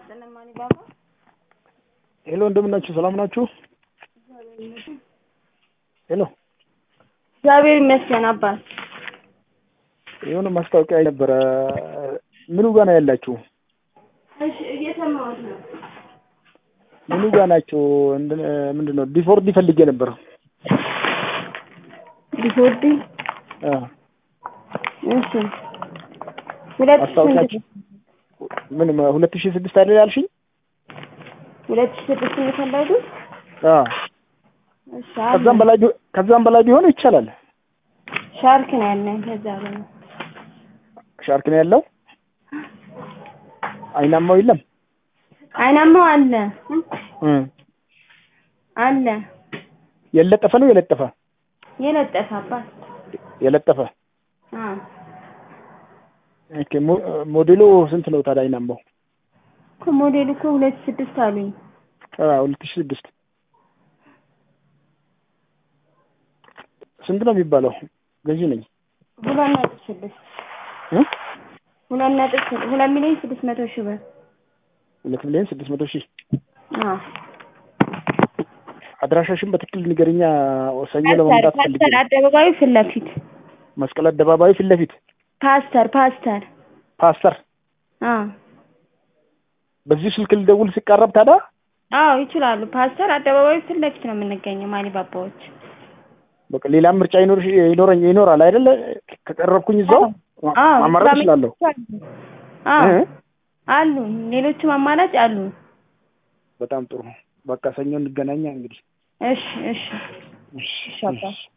ሄሎ እንደምን ናችሁ? ሰላም ናችሁ? ሄሎ እግዚአብሔር ይመስገን አባት። የሆነ ማስታወቂያ ነበረ። ምኑ ጋር ነው ያላችሁ? እሺ እየሰማሁት ነው። ምኑ ጋር ናችሁ? ምንድን ነው ዲፎርዲ ፈልጌ ነበር። ዲፎርዲ አ እሺ ሁለት ሺህ ማስታወቂያችሁ ምን ሁለት ሺህ ስድስት አይደል ያልሽኝ? ሁለት ሺህ ስድስት ነው የፈለጉት? አ እሺ ከዛም አለ። በላይ ቢ- ከዛም በላይ ቢሆን ይቻላል። ሻርክ ነው ያለን ከዛ በላይ ሻርክ ነው ያለው። አይናማው የለም። አይናማው አለ እ አለ የለጠፈ ነው የለጠፈ የለጠፈ አባት የለጠፈ አ ኦኬ። ሞ- ሞዴሉ ስንት ነው ታዲያ? አይናማው እኮ ሞዴል እኮ ሁለት ሺህ ስድስት አሉኝ። አ ሁለት ሺህ ስድስት ስንት ነው የሚባለው? ገዢ ነኝ ሁለት ነጥብ ስድስት እ ሁለት ነጥብ ስድ- ሁለት ሚሊዮን ስድስት መቶ ሺህ ብር ሁለት ሚሊዮን ስድስት መቶ ሺህ አ አድራሻሽን በትክክል ንገርኛ። ሰኞ ፓስተር ለመምጣት ፈልጌ ፓስተር ነው። አደባባዩ ፊት ለፊት መስቀል አደባባዩ ፊት ለፊት ፓስተር ፓስተር ፓስተር። አ በዚህ ስልክ ልደውል ሲቃረብ ታዲያ አዎ ይችላሉ። ፓስተር አደባባዩ ፊት ለፊት ነው የምንገኘው ማሊባባዎች። በቃ ሌላም ምርጫ ይኖር ይኖረኝ ይኖራል አይደለ? ከቀረብኩኝ እዛው አዎ ማማረጥ እችላለሁ። አዎ እ? አሉ ሌሎችም አማራጭ አሉ። በጣም ጥሩ። በቃ ሰኞ እንገናኛ እንግዲህ። እሺ እሺ እሺ፣ እሺ አባ። እሺ።